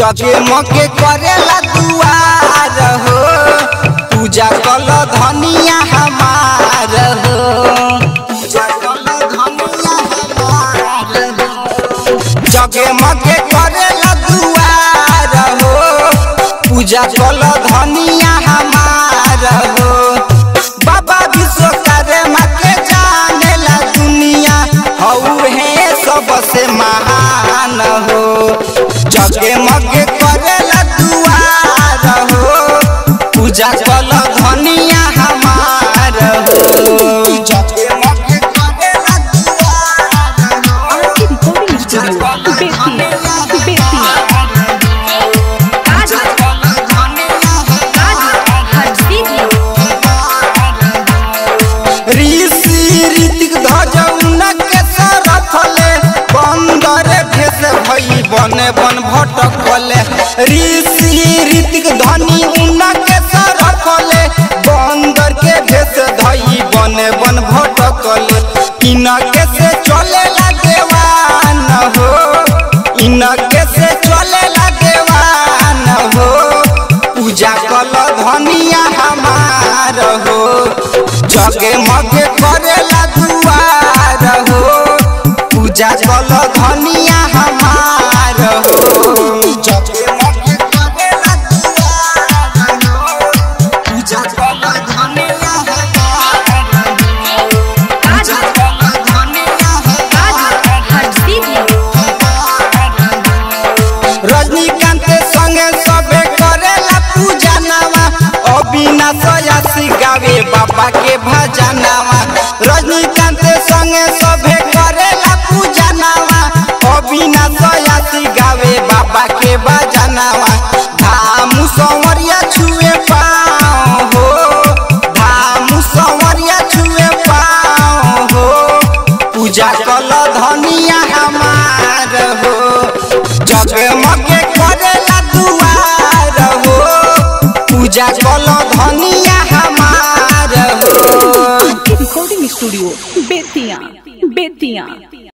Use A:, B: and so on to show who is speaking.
A: जगे मके करेला दुआर हो पूजा कल धनिया हमार हो पूजा कल धनिया हमार हो जगे मके करेला दुआर हो पूजा कल धनिया हमार हो बाबा विश्वकर्मा के जानेला दुनिया हऊ है सबसे महान हो जगे मगे करेला दुआर हो पूजा कल धनिया हमार हो जगे मगे करेला दुआर हो
B: RK recording studio Bettiah Bettiah
A: Rishi Hrithik ध्वजौन के सरफले बंदर भेष भई बने बन भटकले ऋषि ऋतिक धनी उन के सरफले बंदर के भेष धई बने बन भटकले इनके से चले लागेवान हो इनके से चले लागेवान हो पूजा कल धनिया हमार हो जगे मगे करेला दुआर हो पूजा कल धनिया हमार हो जगे मगे करेला दुआर हो पूजा कल धनिया हमार हो पूजा कल धनिया रजनीकांत संगे सबे करेला पूजा नामा अविनाश यासी गावे बाबा के भजनावा रजनीकांत संगे सबे करेला पूजा नामा अविनाश यासी गावे बाबा के भजनावा धाम संवरिया छुए पाँव हो धाम संवरिया छुए पाँव हो पूजा कल धनिया हमार हो जगमगे करेला दुआर हो पूजा कल धनिया